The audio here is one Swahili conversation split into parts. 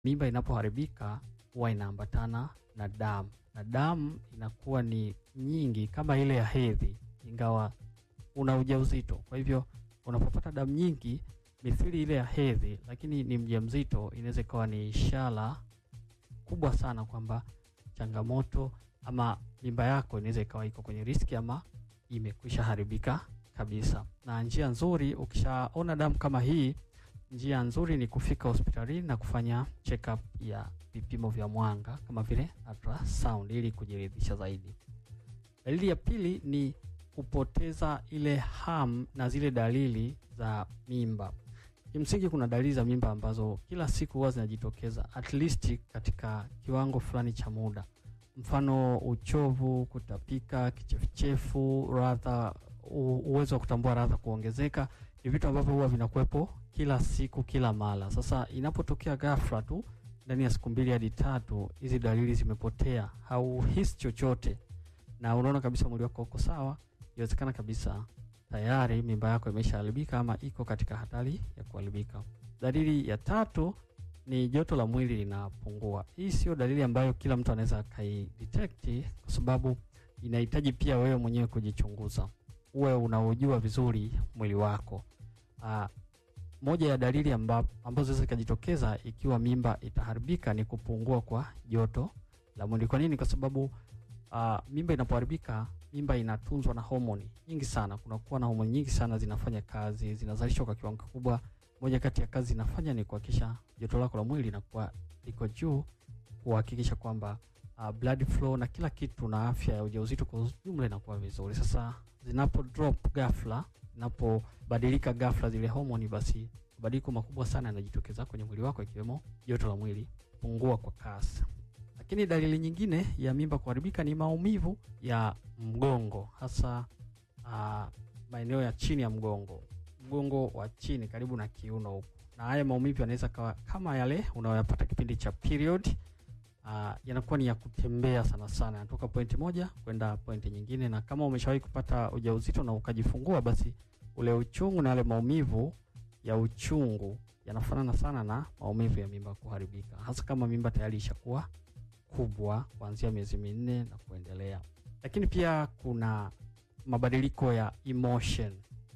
mimba inapoharibika huwa inaambatana na damu, na damu inakuwa ni nyingi kama ile ya hedhi, ingawa una ujauzito. Kwa hivyo unapopata damu nyingi mithili ile ya hedhi, lakini ni mjamzito, inaweza ikawa ni ishara kubwa sana kwamba changamoto ama mimba yako inaweza ikawa iko kwenye riski ama imekwisha haribika kabisa. Na njia nzuri, ukishaona damu kama hii, njia nzuri ni kufika hospitalini na kufanya check up ya vipimo vya mwanga kama vile ultrasound ili kujiridhisha zaidi. Dalili ya pili ni kupoteza ile hamu na zile dalili za mimba. Kimsingi kuna dalili za mimba ambazo kila siku huwa zinajitokeza at least katika kiwango fulani cha muda, mfano uchovu, kutapika, kichefuchefu, radha, uwezo wa kutambua radha kuongezeka, ni vitu ambavyo huwa vinakuwepo kila siku kila mara. Sasa inapotokea ghafla tu ndani ya siku mbili hadi tatu, hizi dalili zimepotea, hauhisi chochote na unaona kabisa mwili wako uko sawa, inawezekana kabisa tayari mimba yako imeshaharibika ama iko katika hatari ya kuharibika. Dalili ya tatu ni joto la mwili linapungua. Hii sio dalili ambayo kila mtu anaweza akaidetect, kwa sababu inahitaji pia wewe mwenyewe kujichunguza, uwe unaujua vizuri mwili wako. Aa, moja ya dalili amba, ambazo zinaweza zikajitokeza ikiwa mimba itaharibika ni kupungua kwa joto la mwili. Kwa nini? Kwa sababu uh, mimba inapoharibika, mimba inatunzwa na homoni nyingi sana. Kunakuwa na homoni nyingi sana zinafanya kazi, zinazalishwa kwa kiwango kikubwa. Moja kati ya kazi inafanya ni kuhakikisha joto lako la mwili linakuwa liko juu, kuhakikisha kwamba uh, blood flow na kila kitu na afya ya ujauzito kwa ujumla inakuwa vizuri. Sasa zinapo drop ghafla, zinapobadilika ghafla zile homoni, basi mabadiliko makubwa sana yanajitokeza kwenye mwili wako, ikiwemo joto la mwili pungua kwa kasi. Lakini dalili nyingine ya mimba kuharibika ni maumivu ya mgongo, hasa uh, maeneo ya chini ya mgongo, mgongo wa chini karibu na kiuno huko, na haya maumivu yanaweza kawa kama yale unayoyapata kipindi cha period. Uh, yanakuwa ni ya kutembea sana sana, yanatoka pointi moja kwenda pointi nyingine, na kama umeshawahi kupata ujauzito na ukajifungua, basi ule uchungu na yale maumivu ya uchungu yanafanana sana na maumivu ya mimba kuharibika, hasa kama mimba tayari ishakuwa kubwa kuanzia miezi minne na kuendelea. Lakini pia kuna mabadiliko ya emotion,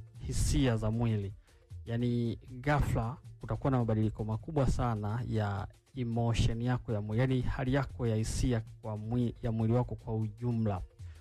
hisia za mwili, yaani ghafla kutakuwa na mabadiliko makubwa sana ya emotion yako ya mwili, yaani hali yako ya hisia kwa mwili, ya mwili wako kwa ujumla.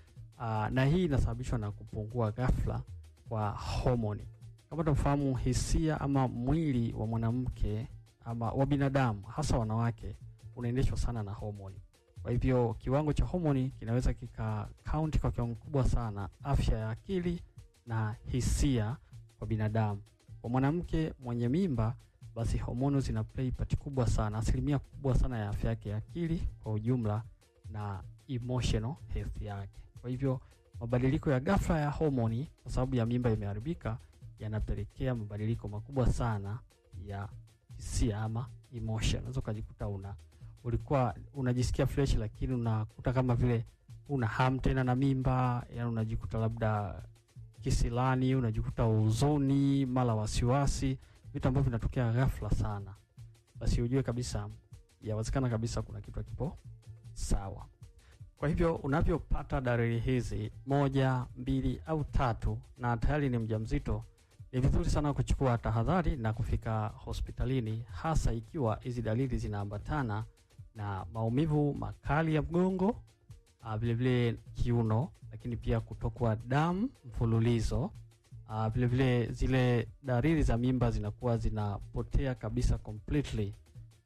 Aa, na hii inasababishwa na kupungua ghafla kwa homoni. Kama tunafahamu, hisia ama mwili wa mwanamke ama wa binadamu hasa wanawake unaendeshwa sana na homoni. Kwa hivyo kiwango cha homoni kinaweza kika kaunti kwa kiwango kubwa sana afya ya akili na hisia kwa binadamu. Kwa mwanamke mwenye mimba, basi homoni zina play part kubwa sana, asilimia kubwa sana ya afya yake ya akili kwa ujumla na emotional health yake. Kwa hivyo mabadiliko ya ghafla ya homoni kwa sababu ya mimba imeharibika yanapelekea mabadiliko makubwa sana ya hisia ama emotion. Unaweza ukajikuta una ulikuwa unajisikia fresh, lakini unakuta kama vile una hamu tena na mimba, yani unajikuta labda kisilani, unajikuta huzuni, mara wasiwasi, vitu ambavyo vinatokea ghafla sana, basi ujue kabisa yawezekana kabisa kuna kitu hakipo sawa. Kwa hivyo unavyopata dalili hizi moja, mbili au tatu na tayari ni mjamzito, ni vizuri sana kuchukua tahadhari na kufika hospitalini, hasa ikiwa hizi dalili zinaambatana na maumivu makali ya mgongo, vilevile kiuno, lakini pia kutokwa damu mfululizo. Vilevile zile dalili za mimba zinakuwa zinapotea kabisa completely,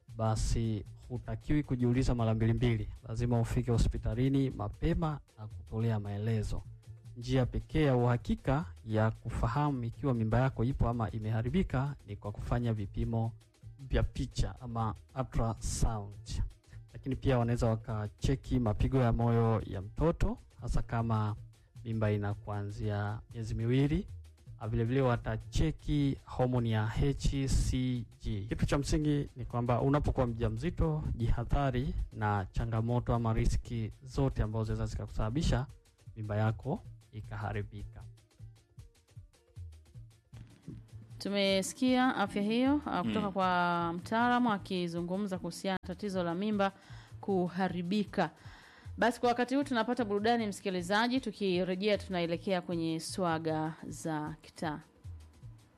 basi hutakiwi kujiuliza mara mbili mbili, lazima ufike hospitalini mapema na kutolea maelezo. Njia pekee ya uhakika ya kufahamu ikiwa mimba yako ipo ama imeharibika ni kwa kufanya vipimo vya picha ama ultrasound, lakini pia wanaweza wakacheki mapigo ya moyo ya mtoto, hasa kama mimba ina kuanzia miezi miwili. Vilevile watacheki homoni ya HCG. Kitu cha msingi ni kwamba unapokuwa mjamzito, jihadhari na changamoto ama riski zote ambazo zinaweza zikakusababisha mimba yako ikaharibika. Tumesikia afya hiyo uh, kutoka Mm. kwa mtaalamu akizungumza kuhusiana na tatizo la mimba kuharibika. Basi kwa wakati huu tunapata burudani, msikilizaji. Tukirejea tunaelekea kwenye swaga za kitaa.